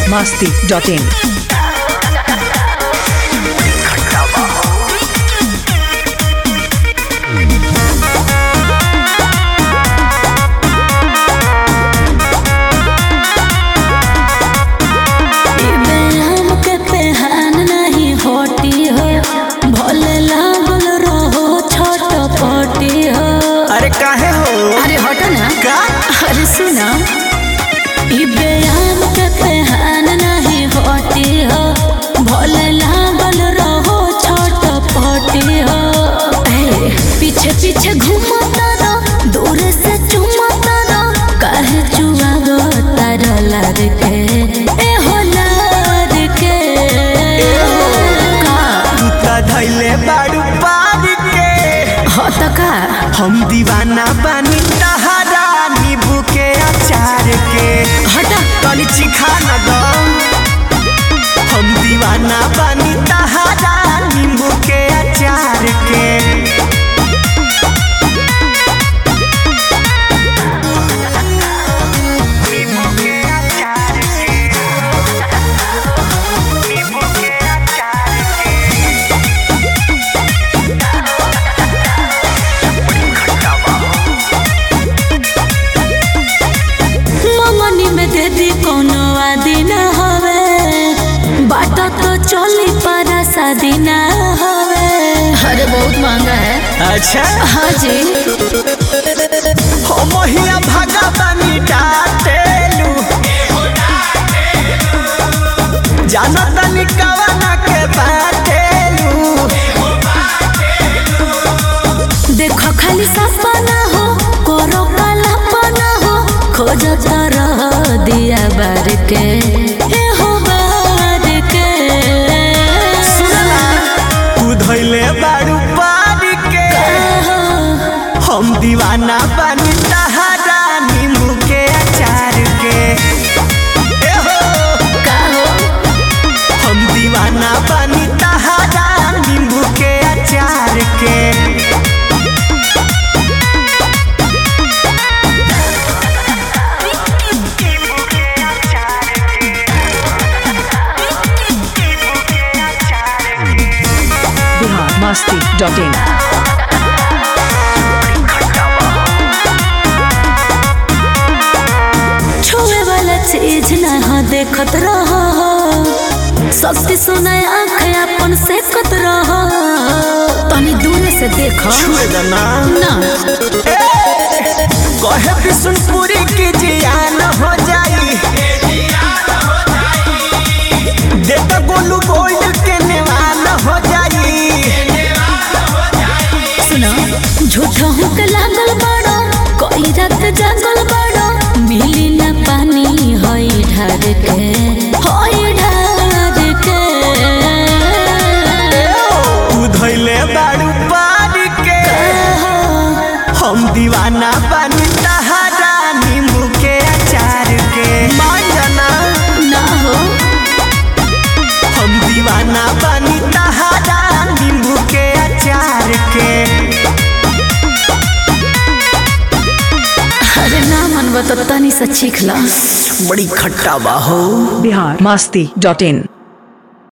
masti.in. हमके पेहान नहीं होती हो भले लागल रहो छोट पटी हो अरे काहे हो अरे हटो ना का अरे सुना ई बेयाम के पेहान नहीं होती हो भले लागल रहो छोट पटी हो ए, पीछे पीछे घूमता रहो दूर से चुमता रहो काहे चुआ गो तारा लार के ए हो लार के का तू त धैले बाड़ू पार के हो त का हम दीवाना बानी तहरा नींबू के अचार के हटा तनी चिखा न दो हम दीवाना बानी तहरा नींबू के अचार के नींबू के अचार के नींबू के अचार के ममनी में दे दी कोनो आदि न हवे बाटा तो चली पर शादी न हवे अरे बहुत महंगा है अच्छा हाँ जी हो मोहिया भागा बानी डाटेलू जानो तनी कवना के बाटेलू देखो खाली सपना हो करो कल्पना हो खोजत रह दिया बार के ए हो बार के तू धैले बाड़ू पारी के हम दीवाना बानी तहरा नींबू के अचार के ए हो का हो हम दीवाना बानी तहरा नींबू के अचार के Bihar masti.in. छुए वाला चीज ना हो देखत रहो शक्ति सुनाए आँख अपन सेकत रहो तनी दूर से देखो छुए दना ना कहे बिशुनपुरी की जियान हो जाई देता गोलू गोल्ड के नेवान हो जाई सुनो झूठ हुक लागल बड़ो कोई रात जागल बड़ो मिली ना पानी होई ढार के होई ढार के तू धैले बाड़ू पारी के हम दीवाना बानी तहरा नींबू के अचार के मान जाना ना हो हम दीवाना बानी तहरा नींबू के अचार के अरे ना मन बता तनी से चीख ला बड़ी खट्टा बा हो Bihar masti.in.